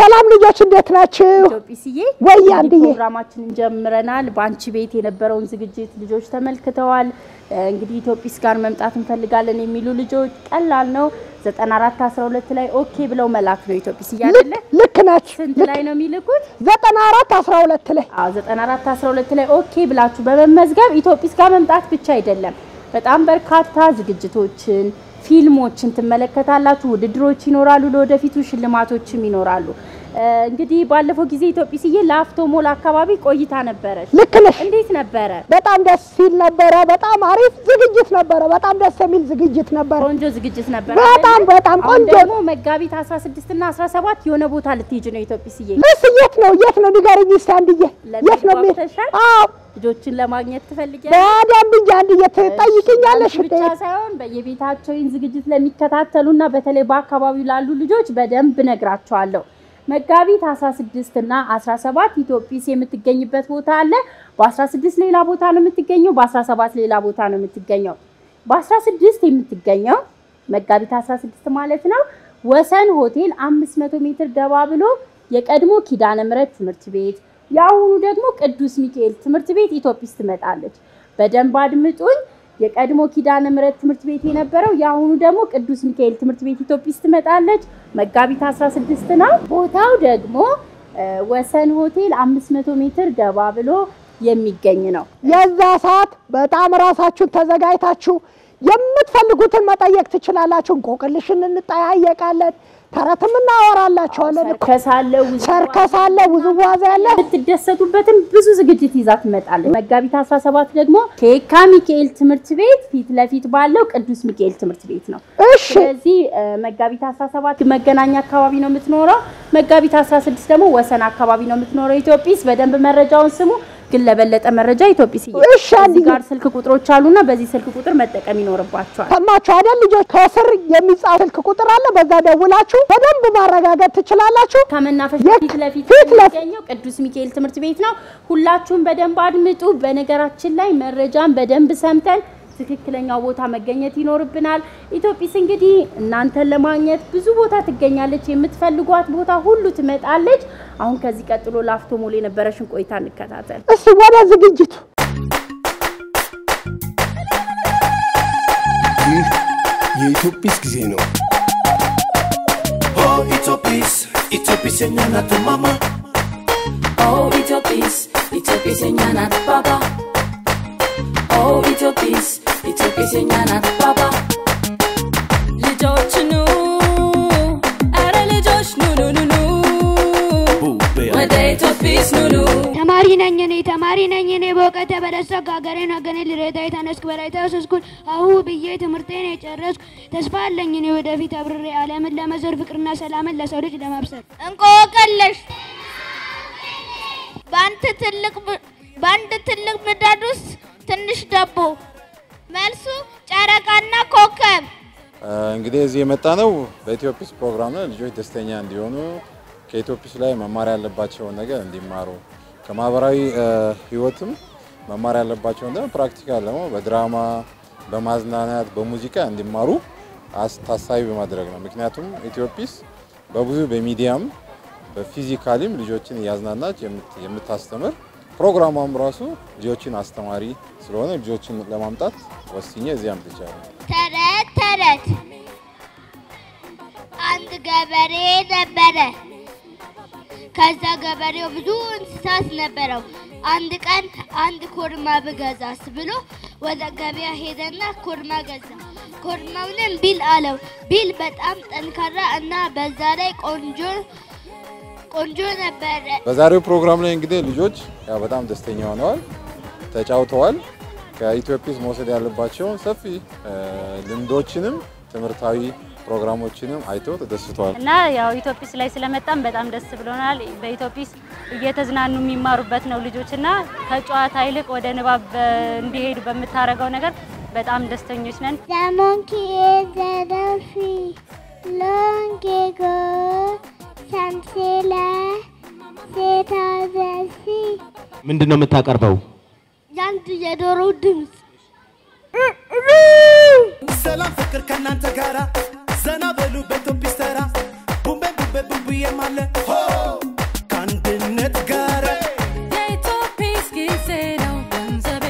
ሰላም ልጆች እንዴት ናችሁ? ኢትዮጵስዬ ወይ እንግዲህ አንድዬ። ፕሮግራማችንን ጀምረናል። በአንቺ ቤት የነበረውን ዝግጅት ልጆች ተመልክተዋል። እ፣ እንግዲህ ኢትዮጵስ ጋር መምጣት እንፈልጋለን የሚሉ ልጆች ቀላል ነው። 94 12 ላይ ኦኬ ብለው መላክ ነው። ኢትዮጵስዬ አይደለ? ልክ ልክ ናችሁ። ስንት ላይ ነው የሚልኩት? ዘጠና አራት አስራ ሁለት ላይ አዎ 94 12 ላይ ኦኬ ብላችሁ በመመዝገብ ኢትዮጵስ ጋር መምጣት ብቻ አይደለም፣ በጣም በርካታ ዝግጅቶችን፣ ፊልሞችን ትመለከታላችሁ። ውድድሮች ይኖራሉ፣ ለወደፊቱ ሽልማቶችም ይኖራሉ። እ፣ እንግዲህ ባለፈው ጊዜ ኢትዮጵስዬ ላፍቶ ሞል አካባቢ ቆይታ ነበረች። ልክ ነሽ። እንዴት ነበረ? በጣም ደስ ሲል ነበረ። በጣም አሪፍ ዝግጅት ነበረ። በጣም ደስ የሚል ዝግጅት ነበረ። ቆንጆ ዝግጅት ነበረ። በጣም አይደለ? በጣም አሁን ቆንጆ ደግሞ መጋቢት 16 እና 17 የሆነ ቦታ ልትሄጂ ነው ኢትዮጵስዬ። ልስ የት ነው የት ነው ንገረኝ እስኪ አንድዬ፣ የት ነው ለመሄድ የሚ- ጓጉተሻል? አዎ ልጆችን ለማግኘት ትፈልጊያለሽ? በደንብ እንጂ አንድዬ ትጠይቅኛለሽ አንቺ ብቻ ሳይሆን በየቤታቸው ይህን ዝግጅት ለሚከታተሉና በተለይ በአካባቢው ላሉ ልጆች በደንብ ነግራቸዋለሁ። መጋቢት 16 እና 17 ኢትዮጲስ የምትገኝበት ቦታ አለ። በ16 ሌላ ቦታ ነው የምትገኘው፣ በ17 ሌላ ቦታ ነው የምትገኘው። በ16 የምትገኘው መጋቢት 16 ማለት ነው ወሰን ሆቴል 500 ሜትር ገባ ብሎ የቀድሞ ኪዳነ ምሕረት ትምህርት ቤት የአሁኑ ደግሞ ቅዱስ ሚካኤል ትምህርት ቤት ኢትዮጲስ ትመጣለች። በደንብ አድምጡኝ። የቀድሞ ኪዳነ ምሕረት ትምህርት ቤት የነበረው የአሁኑ ደግሞ ቅዱስ ሚካኤል ትምህርት ቤት ኢትዮጲስ ትመጣለች። መጋቢት 16 ነው። ቦታው ደግሞ እ፣ ወሰን ሆቴል 500 ሜትር ገባ ብሎ የሚገኝ ነው። የዛ ሰዓት በጣም ራሳችሁን ተዘጋጅታችሁ የምትፈልጉትን መጠየቅ ትችላላችሁ። እንቆቅልሽን እንጠያየቃለን፣ ተረትም እናወራላችኋለን። ሰርከስ አለ፣ ውዝዋዜ ሰርከስ አለ፣ ውዝዋዜ አለ። የምትደሰቱበትን ብዙ ዝግጅት ይዛ ትመጣለች። መጋቢት 17 ደግሞ ከየካ ሚካኤል ትምህርት ቤት ፊት ለፊት ባለው ቅዱስ ሚካኤል ትምህርት ቤት ነው። እሺ ስለዚህ እ፣ መጋቢት 17 መገናኛ አካባቢ ነው የምትኖረው። መጋቢት 16 ደግሞ ወሰን አካባቢ ነው የምትኖረው። ኢትዮጲስ በደንብ መረጃውን ስሙ። ግን ለበለጠ መረጃ ኢትዮጲስ እሺ፣ እዚህ አንድዬ። ጋር ስልክ ቁጥሮች አሉና በዚህ ስልክ ቁጥር መጠቀም ይኖርባቸዋል። ሰማችሁ አይደል ልጆች? ከስር የሚጻፍ ስልክ ቁጥር አለ። በዛ ደውላችሁ በደንብ ማረጋገጥ ትችላላችሁ። ከመናፈሻ የት? ፊት ለፊት ፊት ለፊት። የሚገኘው ቅዱስ ሚካኤል ትምህርት ቤት ነው። ሁላችሁም በደንብ አድምጡ። በነገራችን ላይ መረጃን በደንብ ሰምተን ትክክለኛው ቦታ መገኘት ይኖርብናል። ኢትዮጲስ እንግዲህ እናንተን ለማግኘት ብዙ ቦታ ትገኛለች። የምትፈልጓት ቦታ ሁሉ ትመጣለች። አሁን ከዚህ ቀጥሎ ላፍቶ ሞል የነበረሽን ቆይታ እንከታተል። እስቲ ወደ ዝግጅቱ ይህ የኢትዮጲስ ጊዜ ነው። Oh, Itopis, Itopis and Yanata Mama. Oh, Itopis, Itopis enyana baba. Oh, Itopis, Itopis enyana baba. ልጆች ኑ፣ ኧረ ልጆች ኑ ኑ ኑ ኑ Bube, ወደ ኢትዮጲስ ኑ ኑ ተማሪ ነኝ እኔ ተማሪ ነኝ እኔ በእውቀት በደሰኩ ሀገሬን ወገኔ ልረዳ የተነስኩ በላይ ተወሰስኩን አሁ ብዬ ትምህርቴን የጨረስኩ ተስፋ አለኝ እኔ ወደፊት አብርሬ ዓለምን ለመዞር ፍቅርና ሰላምን ለሰው ልጅ ለማብሰር እንቆቅልሽ በአንድ ትልቅ ብ- በአንድ ትልቅ ምጣድ ውስጥ ትንሽ ዳቦ። መልሱ ጨረቃና ኮከብ። እንግዲህ እዚህ የመጣ ነው በኢትዮጲስ ፕሮግራም ነው። ልጆች ደስተኛ እንዲሆኑ ከኢትዮጲስ ላይ መማር ያለባቸውን ነገር እንዲማሩ ከማህበራዊ እ፣ ህይወትም መማር ያለባቸውን ደግሞ ፕራክቲካል ደግሞ በድራማ በማዝናናት በሙዚቃ እንዲማሩ አስ- ታሳቢ በማድረግ ነው። ምክንያቱም ኢትዮጲስ በብዙ በሚዲያም በፊዚካሊም ልጆችን እያዝናናች የምት- የምታስተምር ፕሮግራሟም ራሱ ልጆችን አስተማሪ ስለሆነ ልጆችን ለማምጣት ወስኜ እዚህ አምጥቻለሁ። ተረት ተረት። አንድ ገበሬ ነበረ። ከዛ ገበሬው ብዙ እንስሳት ነበረው። አንድ ቀን አንድ ኮርማ ብገዛስ ብሎ ወደ ገበያ ሄደና ኮርማ ገዛ። ኮርማውንም ቢል አለው። ቢል በጣም ጠንካራ እና በዛ ላይ ቆንጆ ቆንጆ ነበረ። በዛሬው ፕሮግራም ላይ እንግዲህ ልጆች ያው በጣም ደስተኛ ሆነዋል፣ ተጫውተዋል። ከኢትዮጲስ መውሰድ ያለባቸውን ሰፊ እ፣ ልምዶችንም ትምህርታዊ ፕሮግራሞችንም አይተው ተደስተዋል። እና ያው ኢትዮጲስ ላይ ስለመጣም በጣም ደስ ብሎናል። በኢትዮጲስ እየተዝናኑ የሚማሩበት ነው ልጆች እና ከጨዋታ ይልቅ ወደ ንባብ በ- እንዲሄዱ በምታደርገው ነገር በጣም ደስተኞች ነን። The monkey is a dolphy. Long ago, some sailor set out the sea. ምንድን ነው የምታቀርበው? የአንድ የዶሮ ድምፅ ሰላም ፍቅር ከእናንተ ጋራ ዘና በሉ በኢትዮጲስ ተራ ቡምቤ ቡምቤ በብብዬም አለ ሆ ከአንድነት ጋር የኢትዮጲስ ጊዜ ነው ገንዘቤ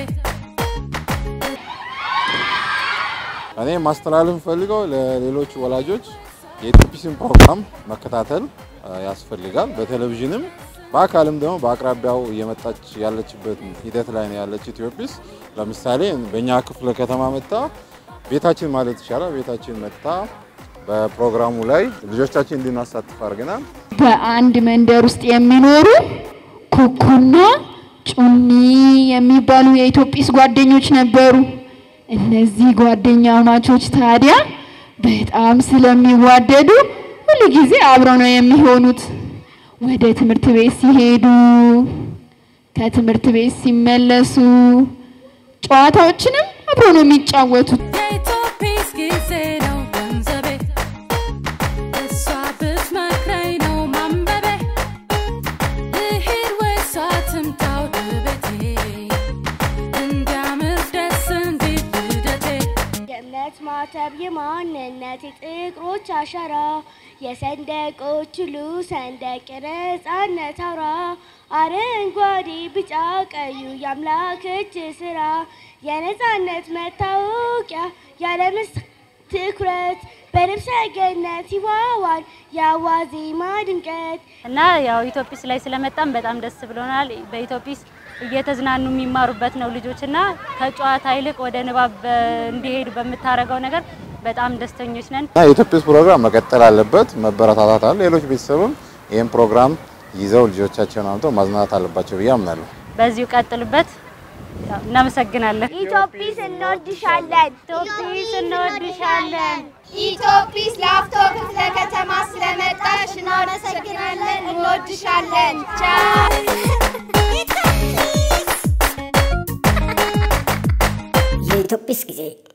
እኔ ማስተላለፍ ፈልገው ለሌሎች ወላጆች የኢትዮጲስን ፕሮግራም መከታተል አ፣ ያስፈልጋል። በቴሌቪዥንም በአካልም ደግሞ በአቅራቢያው እየመጣች ያለችበት ሂደት ላይ ነው ያለች ኢትዮጲስ። ለምሳሌ በእኛ ክፍለ ከተማ መጥታ ቤታችን ማለት ይቻላል ቤታችን መጥታ በፕሮግራሙ ላይ ልጆቻችን እንድናሳትፍ አድርገናል። በአንድ መንደር ውስጥ የሚኖሩ ኩኩና ጩኒ የሚባሉ የኢትዮጲስ ጓደኞች ነበሩ። እነዚህ ጓደኛ ማቾች ታዲያ በጣም ስለሚዋደዱ ሁሉ ጊዜ አብረው ነው የሚሆኑት። ወደ ትምህርት ቤት ሲሄዱ፣ ከትምህርት ቤት ሲመለሱ ጨዋታዎችንም አብረው ነው የሚጫወቱት። የኢትዮጲስ ጊዜ ነው ገንዘቤ እሷ ብትመክረኝ ነው ማንበቤ ልሂድ ወይስ ትምጣ ወደ ቤቴ እንዲያምር ደስ እንዲል ልደቴ የእምነት ማተብ የማንነት የጥቁሮች አሻራ የሰንደቆች ሁሉ ሰንደቅ የነጻነት አውራ አረንጓዴ ቢጫ ቀዩ የአምላክ እጅ ስራ የነጻነት መታወቂያ ያለምስ ትኩረት በልብሰ ገነት ይዋዋል የአዋዜማ ድምቀት እና ያው ኢትዮጲስ ላይ ስለመጣም በጣም ደስ ብሎናል። በኢትዮጲስ እየተዝናኑ የሚማሩበት ነው ልጆች እና ከጨዋታ ይልቅ ወደ ንባብ በ- እንዲሄዱ በምታደርገው ነገር በጣም ደስተኞች ነን። እና የኢትዮጲስ ፕሮግራም መቀጠል አለበት፣ መበረታታት አለ። ሌሎች ቤተሰብም ይህን ፕሮግራም ይዘው ልጆቻቸውን አምተው ማዝናናት አለባቸው ብዬ አምናለሁ። በዚሁ ቀጥሉበት። ያው እናመሰግናለን። ኢትዮጲስ እንወድሻለን። ኢትዮጲስ እንወድሻለን። ኢትዮጲስ ላፍቶ ክፍለ ከተማ ስለመጣሽ እናመሰግናለን። እንወድሻለን። ቻው የኢትዮጲስ ጊዜ